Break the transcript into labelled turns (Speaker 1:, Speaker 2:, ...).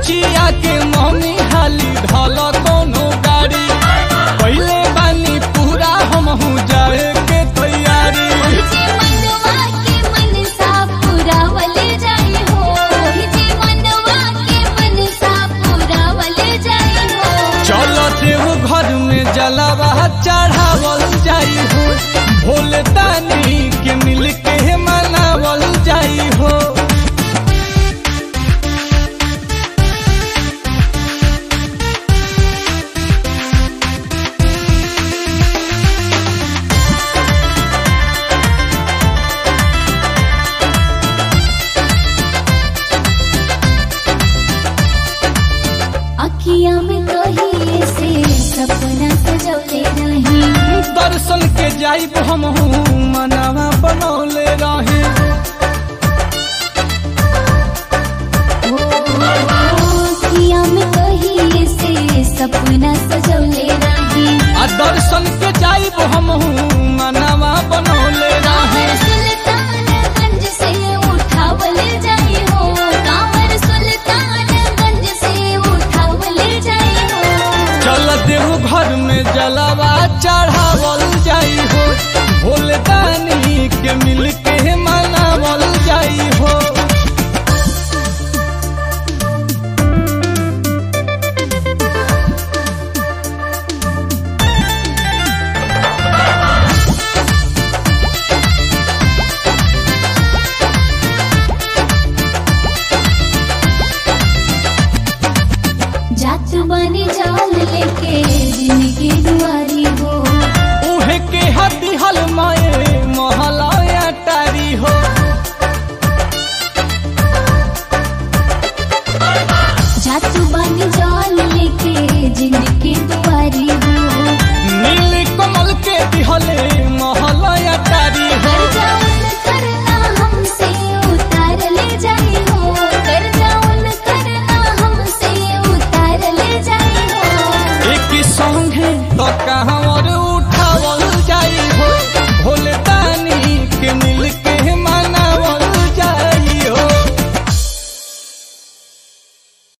Speaker 1: बुचिया के मम्मी हाली ढल कोनो गाड़ी पहले बानी पूरा हमहू जाए के तैयारी
Speaker 2: जे मनवा के मनसा पुरावले जाई हो जे मनवा के मनसा पुरावले जाई हो
Speaker 1: चलते वो घर में जलावा चढ़ावल जाई हो भोले तानी के मिल के मनावल जाई हो
Speaker 2: अखिया में कहिए से सपना सजौले रही
Speaker 1: दर्शन के जाइब हमहू मनावा बनौले रहे